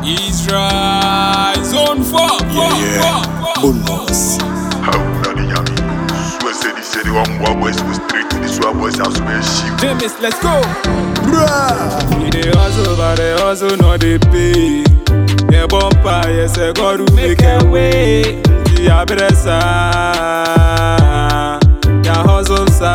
Israel zone four, four, Yeah, four, yeah. four. Bonus. How na the yummy? Swear say the say the one more boys go straight to the swab boys house where she James, let's go. Bruh. We dey hustle, but the hustle no dey pay. The bumper, yes, I got to make a way. The abresa, the hustle sa.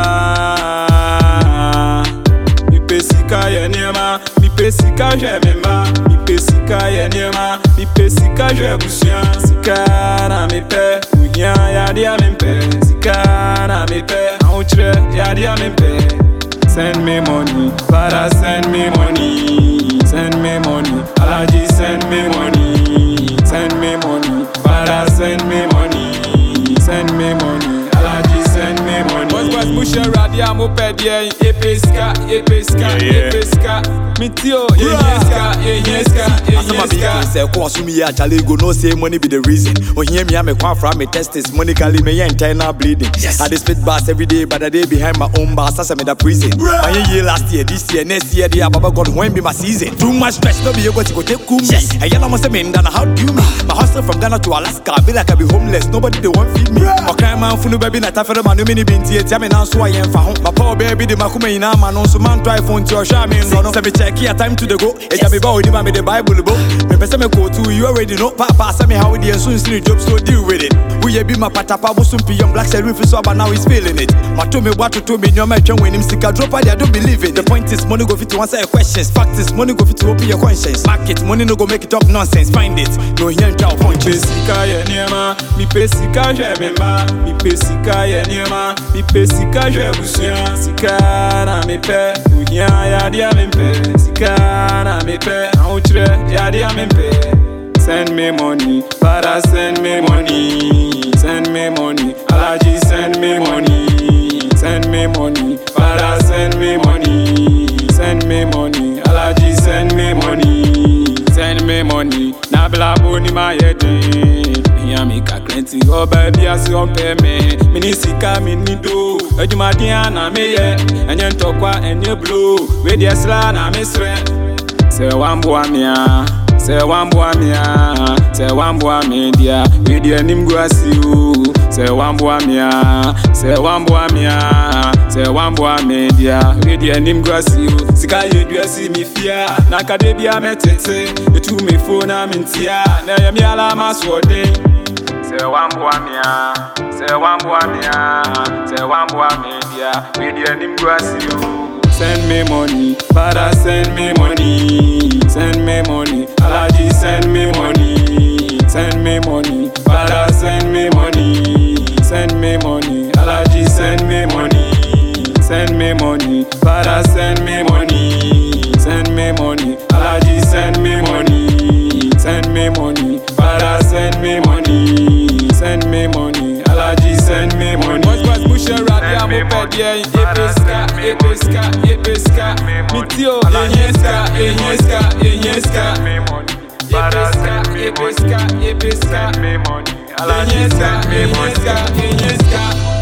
Mi pe sika ye niema, mi pe sika je mema, mi pe sika ye niema, mi pe sika je busua. Sika na mi pe, unya ya dia mi pe. Sika na mi pe, autre ya dia mi pe. Send me money, Father send me money, send me money, Alaji send me money, send me money, Father send me money, send me money, Alaji send me money. What's what's push your radio mo pedie, epeska, epeska, Yeah, yeah. epeska, mitio, yeska, yeska, Asama bi yeska. say ko asumi ya chale go no say money be the reason. Oh hear me am kwa from me test is money kali me ya internal bleeding. I dey spit bars every day but I dey behind my own bars as me the prison. My year last year this year next year the baba god when be my season. Too much stress no be able to go take cool me. And yalla must say me ndana how do me? My hustle from Ghana to Alaska I be like I be homeless nobody they want feed me. Okay man funu baby na tafere man no mini binti etia me now so I am fa ho. My poor baby the makuma ina man no so man try phone to show me no no. Say me check here time to the go. Eja me ba odi ma me the bible bo. Me pese me go to you already know. Papa say me how the soon see job so deal with it. We be my patapa bo sum pi young black say roof so but now he's feeling it. My to me what to to me no me twen when him sika drop I don't believe it. The point is money go fit to answer your questions. Fact is money go fit to open your conscience. Market money no go make it up nonsense. Find it. No here and Mi punches. pe sika ye niema, mi pe sika je mema, mi pe sika ye niema, mi pe sika je busua. Sika na mi pe, unya ya dia mi pe. Sika na mi pe, autre ya dia mi pe. Send me money, Father send me money, send me money, Alaji send me money, send me money, Father send me money, send me money, Alaji send me money, send me money. Na bla boni ma yedin, hiya mi ka krenti, oh baby asi ompe me, mini sika mini do, edumadi na me ye, enye ntokwa enye blow, we di esla na me sre. Say one boy me ah, say one boy me ah, say one boy me dia. We di anim go asi you. Say one boy me ah, say one boy me ah, say one boy me dia. We di anim go asi you. Sika ye du asi mi fia, na kade bia me tete. Etu me phone na me ntia, na ye mi ala maswode. Say one boy me ah, say one boy me ah, say one boy me dia. We di anim go asi you. Send me money, Father send me money, send me money, Alaji send me money, send me money, Father send me money, send me money, Alaji send me money, send me money, Father send me money, send me money, Alaji send me money, send me money, Father send me money, send me money, Alaji send me money. What's what's push your radio, mo pedie, epeska, epeska, epeska, mitio, enyeska, enyeska, enyeska, epeska, epeska, epeska, enyeska, enyeska, enyeska.